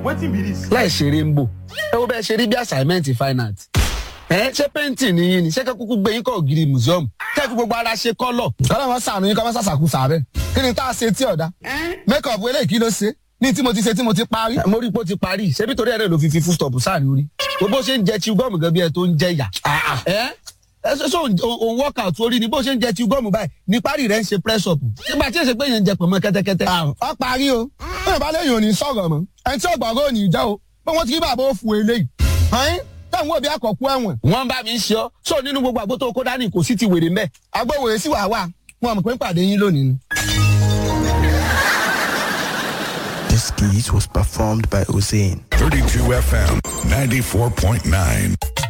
wetin be this. láì ṣeré ń bò ẹ wo bẹ́ẹ̀ ṣe rí bí assignment fine art ẹ ṣé pẹ́ǹtì nìyí ni ṣé kẹ́ kúkú gbé yín kọ́ ògiri museum kẹ́ fi gbogbo ara ṣe kọ́lọ̀. kọ́lá wọn sànù yín kọ́ wọn sàṣàkú sàbẹ̀ kí ni tá a ṣe tí ọ̀dà make up eléyìí kí ló ṣe ní tí mo ti ṣe tí mo ti parí. mo rí i pé ó ti parí ṣebí torí ẹ̀rẹ́ ló fi fi full stop sáàrin orí bó ṣe ń jẹ chew gum gan bí ẹ tó ń jẹ yà. ẹ ẹ ṣe ṣe òun workout orí ni bó ṣe ń jẹ chew gum báyìí ní parí rẹ ń ṣe press up nígbà tí èsè pé yẹn ń jẹ pọ̀nmọ́ kẹ́tẹ́kẹ́tẹ́. ọ parí o bẹ́ẹ̀ bá lẹ́yìn òní sọ̀rọ̀ mọ́ ẹni tí ọ̀gbọ̀ngàn òní jẹ́ o pé wọ́n ti rí bàbá òfu eléyìí. ọ̀hún táwọn òbí àkọ́kú ẹ̀wọ̀n. wọ́n bá mi ń ṣe ọ́ sọ nínú gbogbo àgbo tó kó dání kò sí ti wèrè mẹ́. agbóhùn sí wàá wà wọn mọ̀ pé ń pàdé yín lónìí ni. This skit was performed by Hussein. 32 FM 94.9.